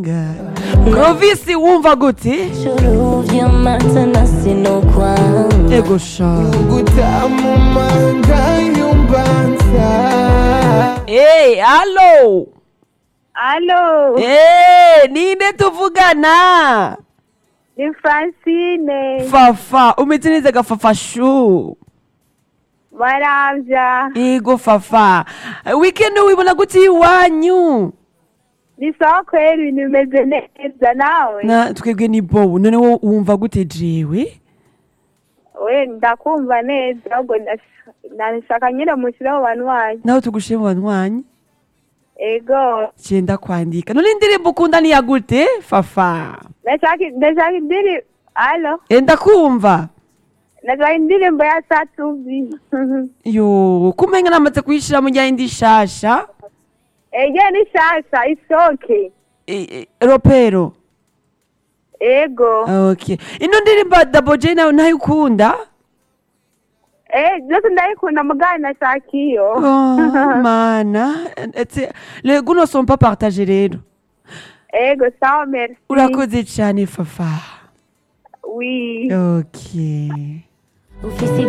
Clovis wumva gute Juru vy'amata na sinokwanga ego sha gutamumanga yumbanza hey, halo Alo, hey, ninde tuvugana ni Francine. fafa umeze neza gafafashu Maravya. ego fafa weekend wibona gute iwanyu Ni sawa kweli ibintu bimeze neza nawe? na twebwe ni bobo none wo wumva gute jewe We ndakumva neza ahubwo ndash- ndashaka nyine mushyire mu bantu wanyu. naho tugushire mu banywanyi Ego. cenda kwandika none indirimbo ukunda niya gute fafa Ndashaka ndashaka indirimbo. Alo, Eh, ndakumva ndashaka indirimbo ya Satubi. yo kumenga namaze kuyishira mu ryayindi shasha Ege ni shasha isoke. Eh, eh, ropero Ego. okay ino ndirimbo ya double j nayo nayo ukunda Eh, byose ndayikunda mugana nashaka iyo. oh, mana etse le guno sont pas partagés rero Ego, sawa merci. urakoze cyane fafa Oui. okay ufise